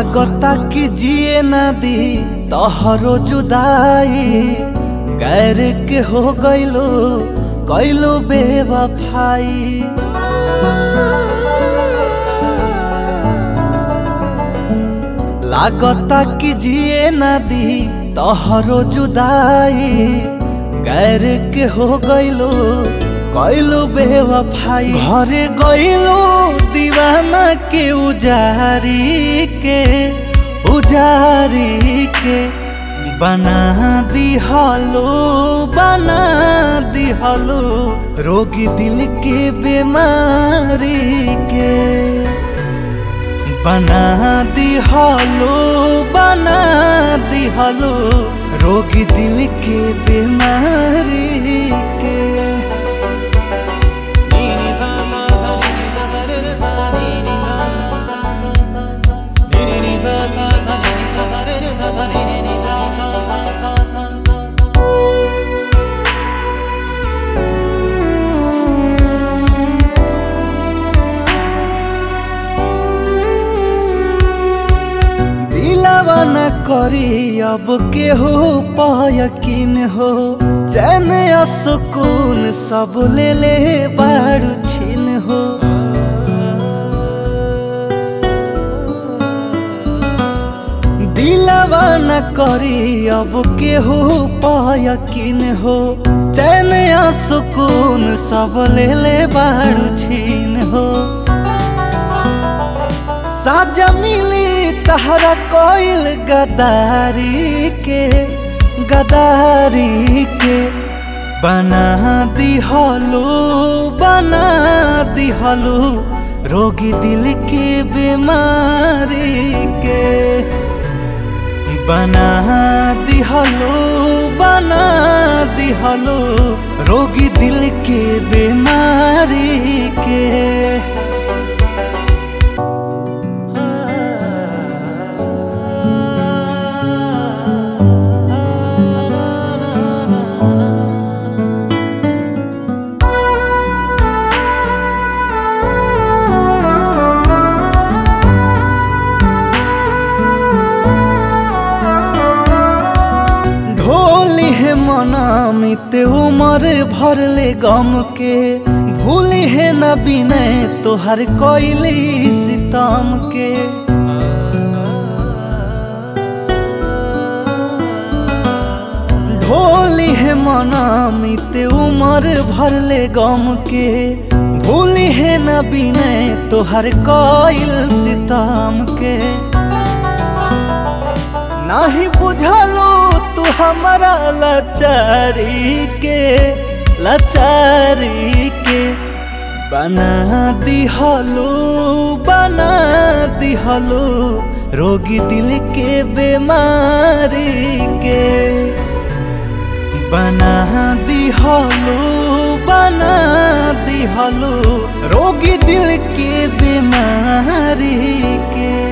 लागता कि जिए न दी तोहरो जुदाई गैर के हो गइलो कैलो बेवफाई लागता कि जिए न दी तोहरो जुदाई गैर के हो गइलो कैलो बेवफाई घरे गइलो दीवाना के उजारी के उजारी के बना दिहलो बना दिहलो रोगी दिल के बीमारी के बना दिहलो बना दिहलो रोगी दिल के बीमारी के दिलावा न करी अब के हो यकीन हो चैन या सुकून सब ले ले बाड़ू छीन हो दिलावा न करी अब के हो यकीन हो चैन या सुकून सब ले ले बाड़ू छीन हो साजा मिली तहरा कोइल गदारी के गदारी के बना दिहलो बना दिहलो रोगी दिल के बीमारी के बना दिहलो बना दिहलो रोगी दिल के बीमारी के ढोली है मनामित उमर भरले गम के भूली है न बिनय तोहर कोइली सितम के ढोली है मनामित उमर भरले गम के भूली है न बिनय तोहर कोइल सितम के नाही बुझलो तू हमारा लाचारी के लाचारी के बना दिहलो बना दिहलो रोगी दिल के बीमारी के बना दिहलो बना दिहलो रोगी दिल के बीमारी के